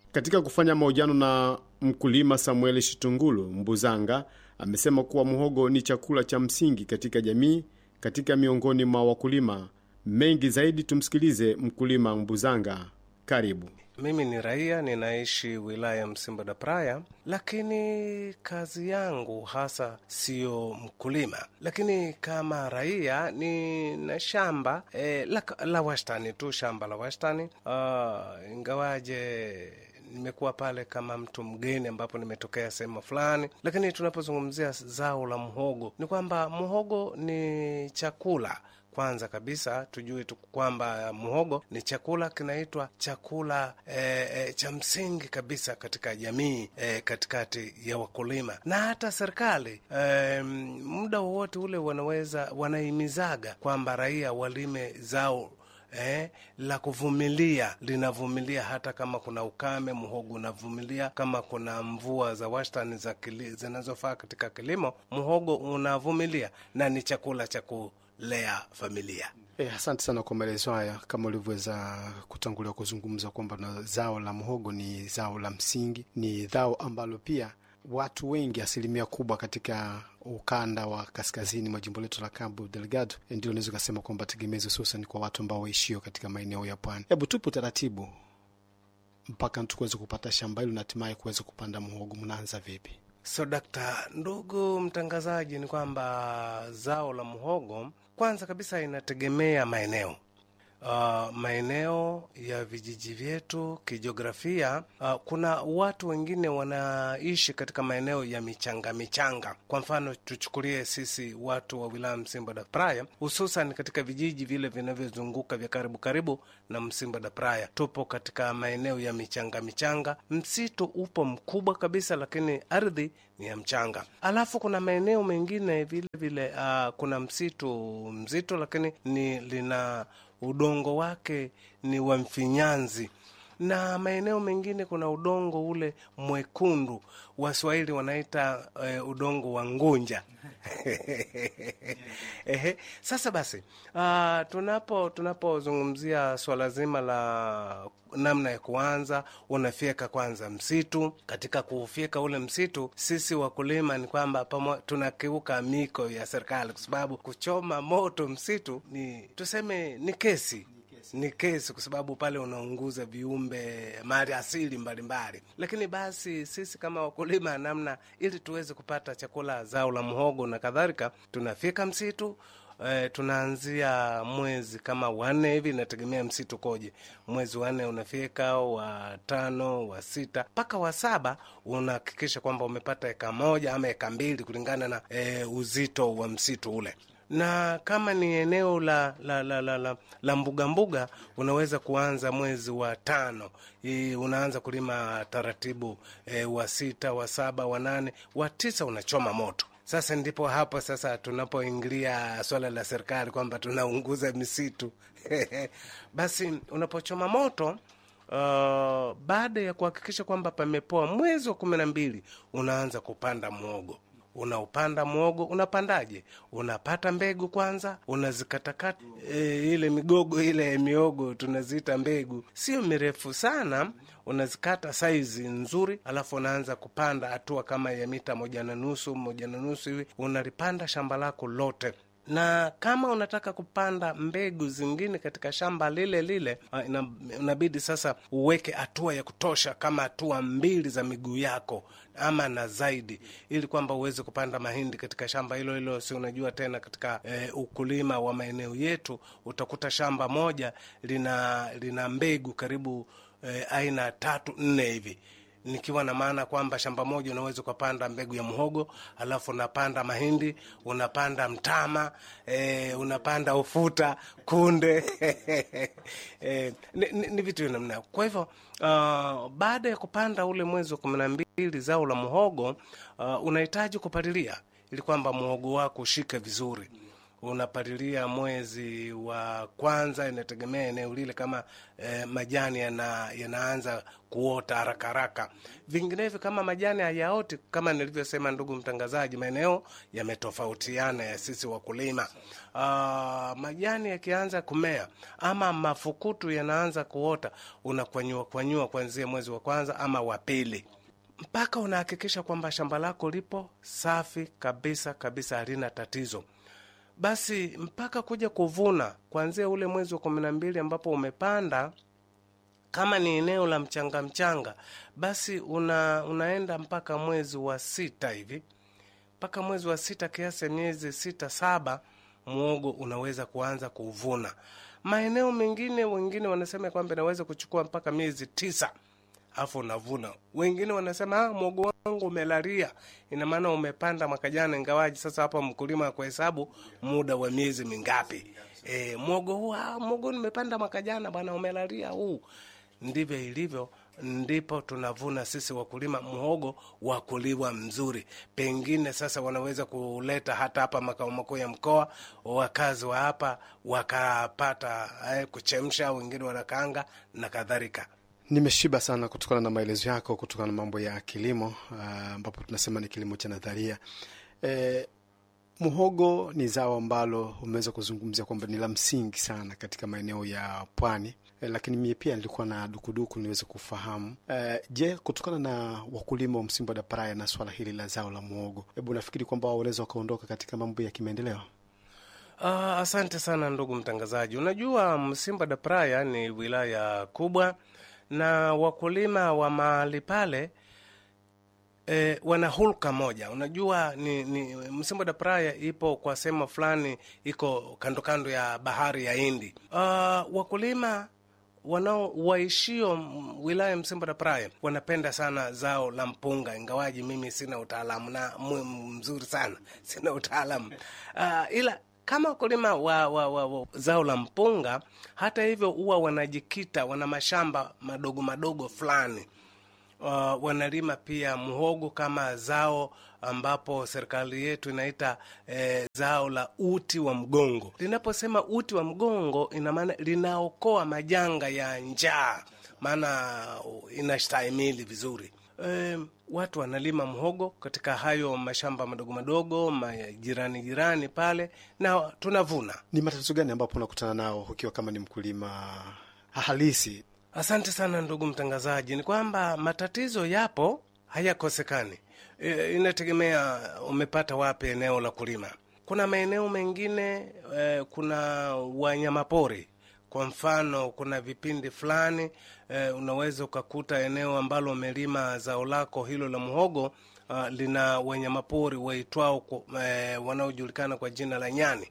Katika kufanya mahojiano na mkulima Samuel Shitungulu Mbuzanga, amesema kuwa muhogo ni chakula cha msingi katika jamii katika miongoni mwa wakulima mengi zaidi. Tumsikilize mkulima Mbuzanga. Karibu. Mimi ni raia, ninaishi wilaya Msimbo da Praya, lakini kazi yangu hasa siyo mkulima, lakini kama raia nina shamba e, la, la wastani tu, shamba la wastani uh, ingawaje nimekuwa pale kama mtu mgeni ambapo nimetokea sehemu fulani, lakini tunapozungumzia zao la mhogo ni kwamba mhogo ni chakula kwanza kabisa tujue tu kwamba muhogo ni chakula kinaitwa chakula e, e, cha msingi kabisa katika jamii e, katikati ya wakulima na hata serikali e, muda wowote ule wanaweza wanahimizaga kwamba raia walime zao Eh, la kuvumilia linavumilia hata kama kuna ukame, muhogo unavumilia. Kama kuna mvua za wastani za zinazofaa katika kilimo, muhogo unavumilia na ni chakula cha kulea familia. Eh, asante sana kwa maelezo haya. Kama ulivyoweza kutangulia kuzungumza kwamba na zao la mhogo ni zao la msingi, ni zao ambalo pia watu wengi, asilimia kubwa katika ukanda wa kaskazini mwa jimbo letu la Cabo Delgado, ndio unaweza ukasema kwamba tegemezi hususan kwa watu ambao waishio katika maeneo ya pwani. Hebu tupe utaratibu mpaka tukuweze kupata shamba hilo na hatimaye kuweza kupanda mhogo, mnaanza vipi? So dakta, ndugu mtangazaji, ni kwamba zao la mhogo kwanza kabisa inategemea maeneo Uh, maeneo ya vijiji vyetu kijiografia, uh, kuna watu wengine wanaishi katika maeneo ya michanga michanga. Kwa mfano tuchukulie sisi watu wa wilaya Msimbo da Praya, hususan katika vijiji vile vinavyozunguka vya karibu karibu na Msimbo da Praya, tupo katika maeneo ya michanga michanga. Msitu upo mkubwa kabisa, lakini ardhi ni ya mchanga. Alafu kuna maeneo mengine vile vile, uh, kuna msitu mzito, lakini ni lina udongo wake ni wa mfinyanzi, na maeneo mengine kuna udongo ule mwekundu, Waswahili wanaita uh, udongo wa ngunja. Ehe, sasa basi, uh, tunapo tunapozungumzia swala zima la namna ya kuanza, unafyeka kwanza msitu. Katika kuufyeka ule msitu, sisi wakulima ni kwamba tunakiuka miko ya serikali, kwa sababu kuchoma moto msitu ni tuseme, ni kesi ni kesi kwa sababu pale unaunguza viumbe mali asili mbalimbali. Lakini basi sisi kama wakulima, namna ili tuweze kupata chakula, zao la mhogo na kadhalika, tunafika msitu e, tunaanzia mwezi kama wanne hivi, inategemea msitu koje. Mwezi wanne unafika, wa tano, wa sita mpaka wa saba unahakikisha kwamba umepata eka moja ama eka mbili kulingana na e, uzito wa msitu ule na kama ni eneo la la la la, la, la mbuga mbuga, unaweza kuanza mwezi wa tano. I, unaanza kulima taratibu e, wa sita, wa saba, wa nane, wa tisa unachoma moto. Sasa ndipo hapo sasa tunapoingilia swala la serikali kwamba tunaunguza misitu basi unapochoma moto uh, baada ya kuhakikisha kwamba pamepoa, mwezi wa kumi na mbili unaanza kupanda mwogo unaupanda mwogo. Unapandaje? Unapata mbegu kwanza, unazikatakata e, ile migogo ile miogo tunaziita mbegu, sio mirefu sana, unazikata saizi nzuri, alafu unaanza kupanda hatua kama ya mita moja na nusu moja na nusu hivi, unalipanda shamba lako lote na kama unataka kupanda mbegu zingine katika shamba lile lile, inabidi sasa uweke hatua ya kutosha, kama hatua mbili za miguu yako ama na zaidi, ili kwamba uweze kupanda mahindi katika shamba hilo hilo. Si unajua tena, katika e, ukulima wa maeneo yetu utakuta shamba moja lina lina mbegu karibu e, aina tatu nne hivi nikiwa na maana kwamba shamba moja unaweza ukapanda mbegu ya mhogo, alafu unapanda mahindi, unapanda mtama e, unapanda ufuta, kunde e, ni, ni, ni vitu vya namna. Kwa hivyo uh, baada ya kupanda ule mwezi wa kumi na mbili zao la mhogo uh, unahitaji kupalilia ili kwamba mhogo wako ushike vizuri unapalilia mwezi wa kwanza, inategemea eneo lile kama eh, majani yana, yanaanza kuota haraka haraka. Vinginevyo kama majani hayaoti, kama nilivyosema, ndugu mtangazaji, maeneo yametofautiana ya sisi wakulima. Ah, majani yakianza kumea ama mafukutu yanaanza kuota, unakwanyua kwanyua kuanzia mwezi wa kwanza ama wa pili mpaka unahakikisha kwamba shamba lako lipo safi kabisa kabisa, halina tatizo. Basi mpaka kuja kuvuna kuanzia ule mwezi wa kumi na mbili ambapo umepanda, kama ni eneo la mchanga mchanga, basi una, unaenda mpaka mwezi wa sita hivi, mpaka mwezi wa sita, kiasi ya miezi sita saba, muogo unaweza kuanza kuvuna. Maeneo mengine, wengine wanasema kwamba inaweza kuchukua mpaka miezi tisa afu unavuna. Wengine wanasema ah, mwogo wangu umelalia, ina maana umepanda mwaka jana, ingawaji sasa hapa mkulima kwa hesabu muda wa miezi mingapi. E, mwogo huu ah, mwogo nimepanda mwaka jana bwana, umelalia huu. Ndivyo ilivyo, ndipo tunavuna sisi wakulima mhogo wa kuliwa mzuri. Pengine sasa wanaweza kuleta hata hapa makao makuu ya mkoa, wakazi wa hapa wakapata eh, kuchemsha, wengine wanakaanga na kadhalika. Nimeshiba sana kutokana na maelezo yako, kutokana na mambo ya kilimo ambapo tunasema ni kilimo cha nadharia. E, muhogo ni zao ambalo umeweza kuzungumzia kwamba ni la msingi sana katika maeneo ya pwani e, lakini mie pia nilikuwa na dukuduku niweze kufahamu e, je, kutokana na wakulima wa Msimbo da Praia na swala hili la zao la muhogo, hebu nafikiri kwamba wanaweza wakaondoka katika mambo ya kimaendeleo? Ah, asante sana ndugu mtangazaji. Unajua Msimba da Praia ni wilaya kubwa na wakulima wa mahali pale e, wana hulka moja. Unajua ni, ni Msimbo da Praia ipo kwa sehemu fulani, iko kando kando ya bahari ya Hindi. Uh, wakulima wanao waishio wilaya Msimbo da Praia wanapenda sana zao la mpunga, ingawaji mimi sina utaalamu na mzuri sana, sina utaalamu uh, ila kama wakulima wa, wa, wa, wa zao la mpunga, hata hivyo huwa wanajikita, wana mashamba madogo madogo fulani. Uh, wanalima pia muhogo kama zao ambapo serikali yetu inaita eh, zao la uti wa mgongo. Linaposema uti wa mgongo, ina maana linaokoa majanga ya njaa, maana inastahimili vizuri. E, watu wanalima mhogo katika hayo mashamba madogo madogo majirani jirani pale, na tunavuna. Ni matatizo gani ambapo unakutana nao ukiwa kama ni mkulima halisi? Asante sana ndugu mtangazaji. Ni kwamba matatizo yapo, hayakosekani. E, inategemea umepata wapi eneo la kulima. Kuna maeneo mengine e, kuna wanyamapori kwa mfano kuna vipindi fulani eh, unaweza ukakuta eneo ambalo umelima zao lako hilo la muhogo uh, lina wanyamapori waitwao eh, wanaojulikana kwa jina la nyani.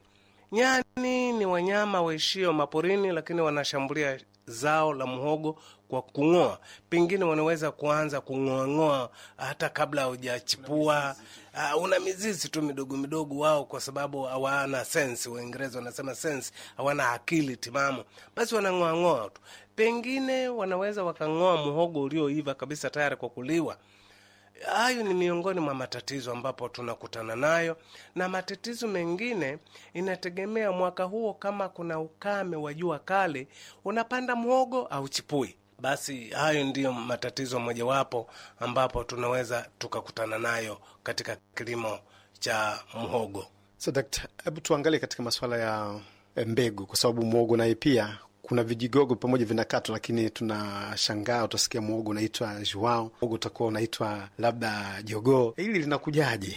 Nyani ni wanyama waishio maporini, lakini wanashambulia zao la muhogo kwa kung'oa. Pengine wanaweza kuanza kung'oang'oa hata kabla hujachipua. Uh, una mizizi tu midogo midogo wao, kwa sababu hawana sense. Waingereza wanasema sense, hawana akili timamu, basi wanang'oang'oa tu. Pengine wanaweza wakang'oa muhogo ulioiva kabisa tayari kwa kuliwa. Hayo ni miongoni mwa matatizo ambapo tunakutana nayo, na matatizo mengine inategemea mwaka huo, kama kuna ukame wa jua kali, unapanda mhogo au chipui. Basi hayo ndiyo matatizo mojawapo ambapo tunaweza tukakutana nayo katika kilimo cha mhogo. So, dakta, hebu tuangalie katika masuala ya mbegu, kwa sababu mhogo naye pia kuna vijigogo pamoja vinakatwa, lakini tunashangaa, utasikia mwogo unaitwa juao, mwogo utakuwa unaitwa labda jogoo. Hili linakujaje?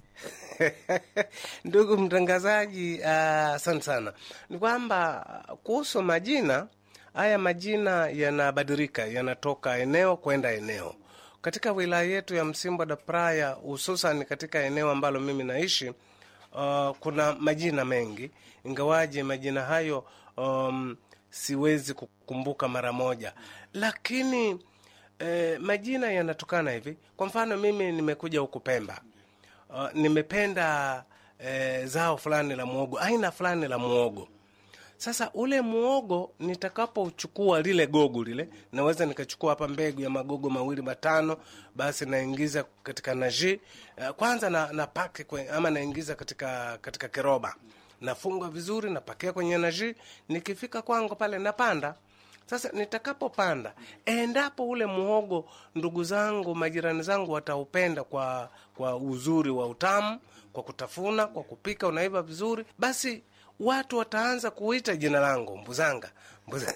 Ndugu mtangazaji, asante uh, sana. Ni kwamba kuhusu majina haya, majina yanabadilika, yanatoka eneo kwenda eneo. Katika wilaya yetu ya Msimbo da Praia, hususan katika eneo ambalo mimi naishi, uh, kuna majina mengi, ingawaje majina hayo um, siwezi kukumbuka mara moja, lakini eh, majina yanatokana hivi. Kwa mfano mimi nimekuja huku Pemba, uh, nimependa eh, zao fulani la muogo, aina fulani la muogo. Sasa ule muogo nitakapochukua lile gogo lile, naweza nikachukua hapa mbegu ya magogo mawili matano, basi naingiza katika naji uh, kwanza na, na pake kwe, ama naingiza katika katika kiroba nafunga vizuri, napakia kwenye naji, nikifika kwangu pale napanda. Sasa nitakapopanda, endapo ule muhogo ndugu zangu, majirani zangu wataupenda kwa kwa uzuri wa utamu, kwa kutafuna, kwa kupika, unaiva vizuri, basi watu wataanza kuita jina langu Mbuzanga, Mbuzanga.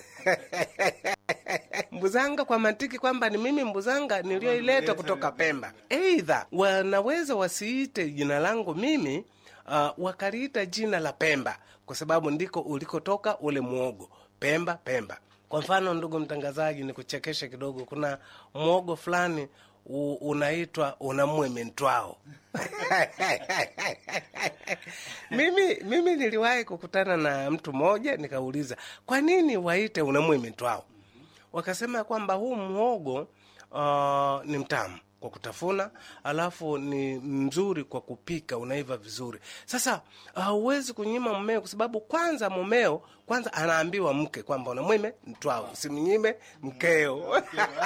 Mbuzanga kwa mantiki kwamba ni mimi Mbuzanga niliyoileta kutoka Pemba. Eidha wanaweza wasiite jina langu mimi, uh, wakaliita jina la Pemba kwa sababu ndiko ulikotoka ule mwogo Pemba, Pemba. Kwa mfano, ndugu mtangazaji, ni kuchekesha kidogo, kuna mwogo fulani u- unaitwa unamweme ntwao mimi mimi niliwahi kukutana na mtu mmoja nikauliza kwa nini waite unamweme ntwao wakasema kwamba huu mhogo uh, ni mtamu kwa kutafuna alafu ni mzuri kwa kupika unaiva vizuri sasa hauwezi uh, kunyima mmeo kwa sababu kwanza mumeo kwanza anaambiwa mke kwamba unamwime mtwao usimnyime mkeo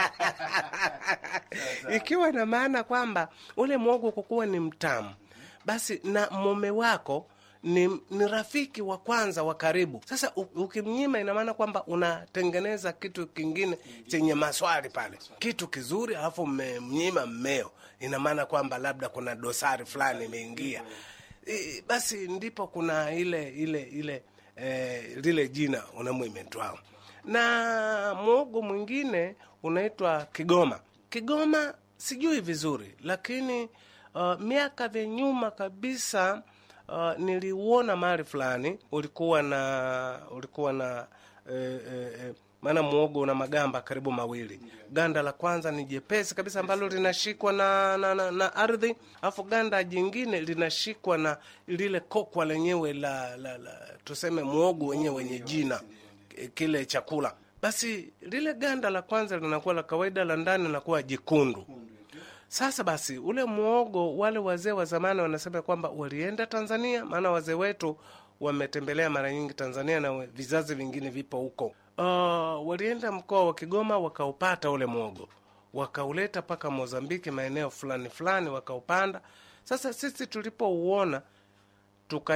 ikiwa na maana kwamba ule mwogo kwa kuwa ni mtamu basi na mume wako ni, ni rafiki wa kwanza wa karibu. Sasa u- ukimnyima, ina maana kwamba unatengeneza kitu kingine chenye maswali pale, kitu kizuri, alafu mmemnyima mmeo, ina maana kwamba labda kuna dosari fulani imeingia. I- Basi ndipo kuna ile ile ile eh, lile jina unamwime twao na mwogo mwingine unaitwa Kigoma. Kigoma sijui vizuri, lakini uh, miaka vya nyuma kabisa uh, niliuona mahali fulani ulikuwa na ulikuwa na eh, eh, eh, maana mwogo una magamba karibu mawili. Ganda la kwanza ni jepesi kabisa ambalo linashikwa na, na, na, na ardhi, alafu ganda jingine linashikwa na lile kokwa lenyewe la, la, la tuseme mwogo wenyewe wenye jina kile chakula basi lile ganda la kwanza linakuwa la kawaida la ndani linakuwa jekundu sasa basi ule mwogo wale wazee wa zamani wanasema kwamba walienda tanzania maana wazee wetu wametembelea mara nyingi tanzania na we- vizazi vingine vipo huko uh, walienda mkoa wa kigoma wakaupata ule mwogo wakauleta mpaka mozambiki maeneo fulani fulani wakaupanda sasa sisi tulipouona tuka